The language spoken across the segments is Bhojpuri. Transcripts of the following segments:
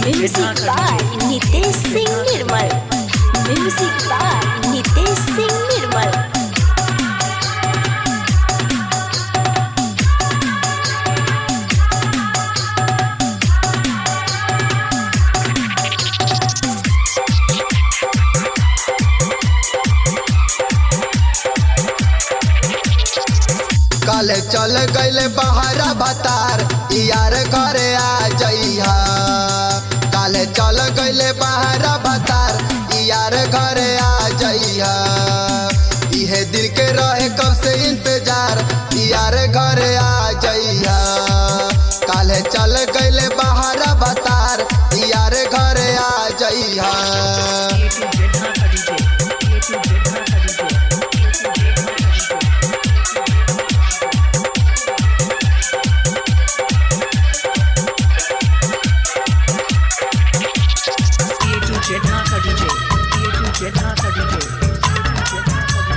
Music by Nitesh Singh Nirmal. Music by Nitesh Singh Nirmal. कल चल गईले बहरा बतार यार घरे आ जइहा कल चल गईले बहरा बतार यार घरे आ जइहा इहे दिल के रहे कब से इंतजार यार घरे आ जइहा कल चल गईले बहरा बतार यार घरे आ जइहा Jednaka DJ. Jednaka DJ.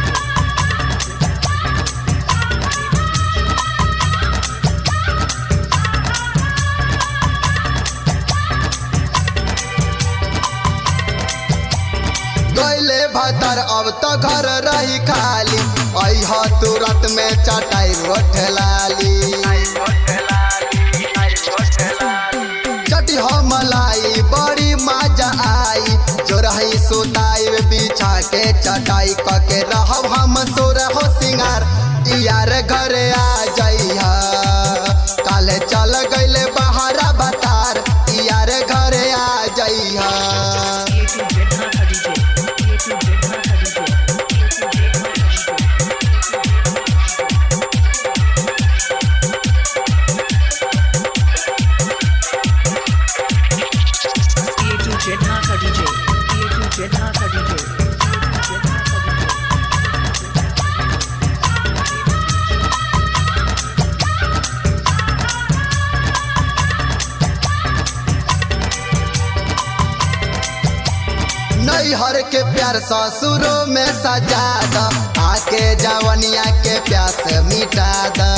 गईले भतर अब तो घर रही खाली अह तुरंत में चटाई रोठलाली चटी हो मलाई बड़ी मजा आई जो रही सुताई बिछा के चटाई क के रहब हम सोर हो सिंगार यार घरे आ जइहा काले चल गईले बहारा बतार यार घरे आ जइहा Jednaka DJ. Jednaka DJ. नैहर के प्यार ससुरों में सजा द आके जवनिया के प्यास मिटा द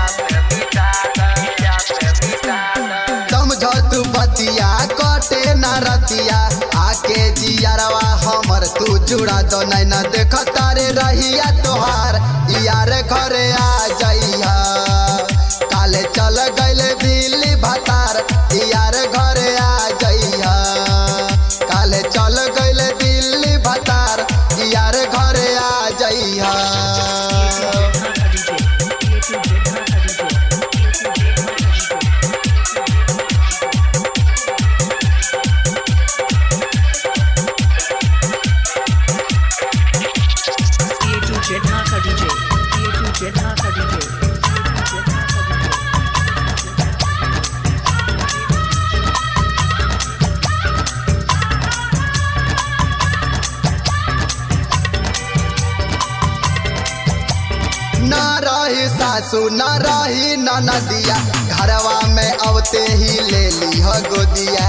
समझ तू बतिया कटे न रतिया आके जियरवा हमर तू जुड़ा दो नहीं न देख तारे रहिया तोहार यार घरे आ जइहा काले चल गईले दिल्ली भतार यार घरे आ जइहा काले चल गईले दिल्ली भतार यार घरे आ जइहा Jednaka DJ. Jednaka DJ. न रही सासू न रही ननदिया घरवा में अवते ही ले ली हो गोदिया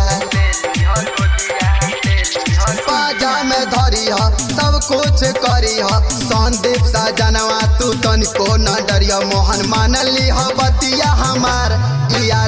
बाजा में धरी ह सब कुछ करी ह संदीप सजनवा तू तनिको न डरिया मोहन मान ली ह बतिया हमार यार